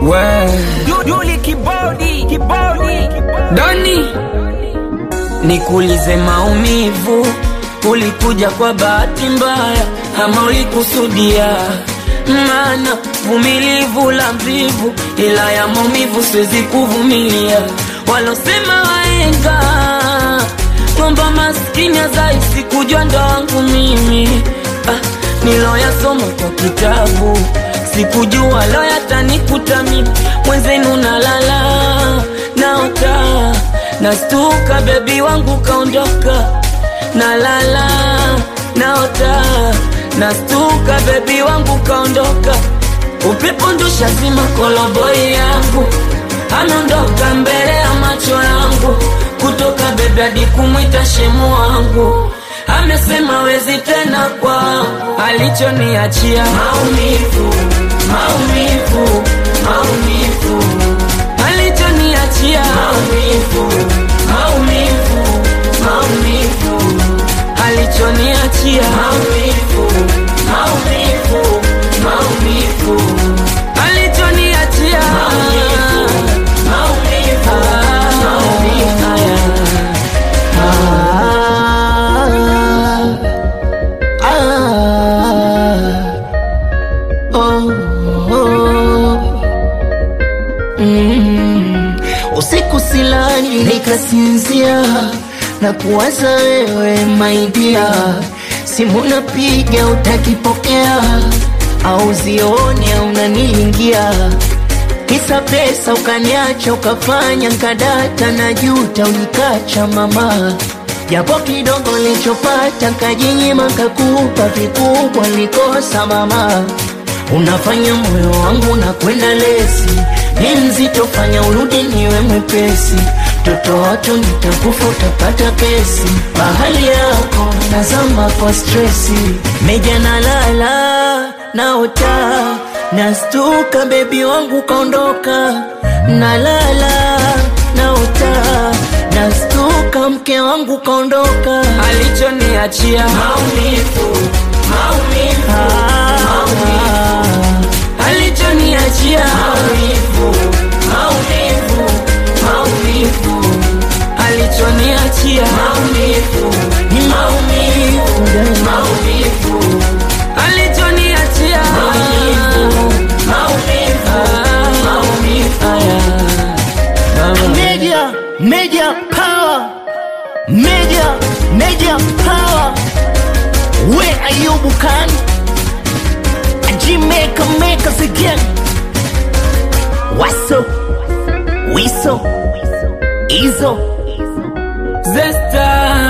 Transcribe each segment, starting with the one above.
we Yuli kibodi kibodi Doni, nikuulize maumivu, ulikuja kwa bahati mbaya ama ulikusudia? Maana vumilivu la mvivu, ila ya maumivu siwezi kuvumilia. Walosema waenga kwamba maskini azaisi kujua ndo wangu mimi ah, niloyasoma kwa kitabu sikujua lo yatanikuta mimi mwenzenu nalala naota nastuka bebi wangu kaondoka nalala naota nastuka bebi wangu kaondoka upepo ndusha zima koloboi yangu anaondoka mbele ya macho yangu kutoka bebi hadi kumwita shemu wangu amesema wezi tena kwa alichoniachia maumivu maumivu maumivu alichoniachia maumivu maumivu maumivu alichoniachia maumivu maumivu maumivu alichoniachia maumivu maumivu maumivu Usiku silali nikasinzia na kuwaza wewe maidia, simu napiga utakipokea, au zioni au unaniingia kisa pesa ukaniacha ukafanya nkadata na juta unikacha mama japo kidogo nilichopata nkajinyima kakupa vikubwa nilikosa mama unafanya moyo wangu na kwenda lesi ni mzito fanya urudi niwe mwepesi toto watu nitakufa utapata kesi bahali yako nazama kwa stresi meja nalala naota nastuka bebi wangu kaondoka nalala naota nastuka mke wangu kaondoka alichoniachia maumivu maumivu maumivu alichoniachia maumivu maumivu maumivu alichoniachia maumivu ni maumivu maumivu alichoniachia maumivu maumivu maumivu Media, media power, media, media power. Where are you, Bukan? Jamaica make us again. What's up? Wiso, Izo. Zesta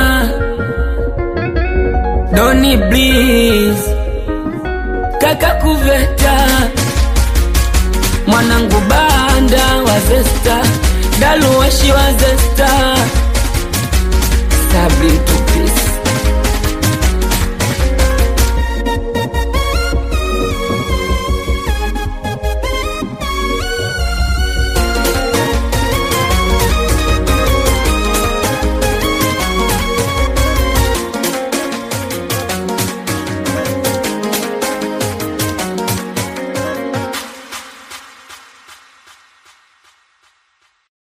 Doni Breeze Kaka Kuveta Mwanangu Banda wa Zesta Daluwashi wa Zesta Sabri Tupisi